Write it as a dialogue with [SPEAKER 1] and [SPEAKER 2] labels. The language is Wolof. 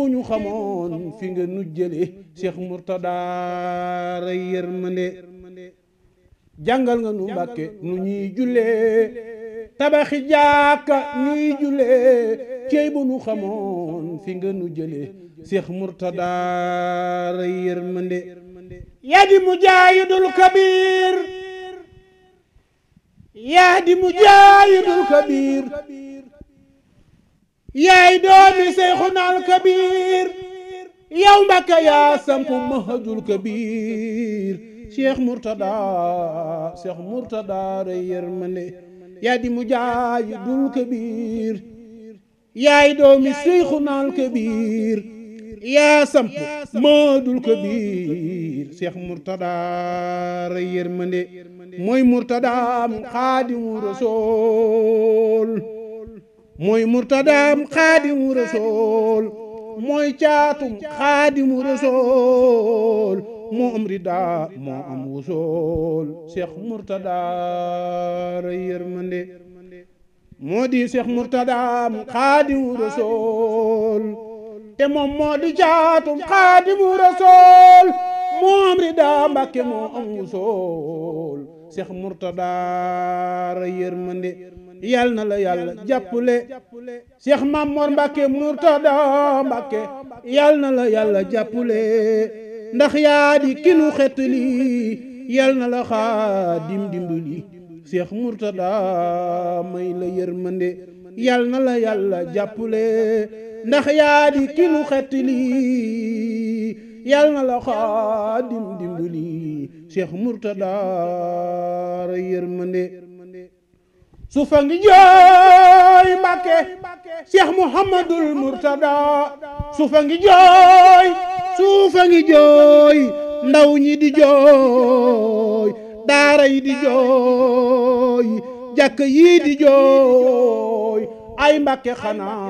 [SPEAKER 1] ñu xamoon fi nga nu jële Cheikh Mourtada ray yërmande jàngal nga nu Mbàkke nu ñuy jullee tabaxi jàkka ñuy jullee cey bu nu xamoon fi nga nu jële Cheikh Mourtada ray yërmande yaa di mujaahidul kabiir yaa di mujaahidul kabiir yaay doomi Seyxunal Kabiir yow Mbàkke yaa sampu mahajul kabiir Cheikh Mourtada Cheikh Mourtada rey yërmande yaa di mujaahidul kabiir yaay doomi Seyxunal Kabiir yaa sampu mahajul kabiir Cheikh Mourtada rey yërmande mooy Mourtadaam Xaadimu Rasuul mooy murtadaam xaadimu rasool mooy caatum xaadimu rasool moo am ridaa moo am wusool cheikh murtada ray yërmande moo di cheikh murtadaam xaadimu rasool te moom moo di caatum xaadimu rasool moo am ridaa mbàkke moo am wusool cheikh murtada ray yërmande yal na la yàlla jàppale Cheikh Mamor Mbacke Mourtada Mbacke yal na la yàlla jàppale ndax yaa di kinu xetli yal na la xaadim dimbali Cheikh Mourtada may la yërmande yal na la yàlla jàppale ndax yaa di kinu xetli yal na la xaadim dimbali Cheikh Mourtada yërmande sufa ngi jooy Mbàkke Cheikh Mouhamadul Mourtada sufa ngi jooy sufa ngi jooy ndaw ñi di jooy daara yi di jooy jàkk yi di jooy ay Mbàkke xanaa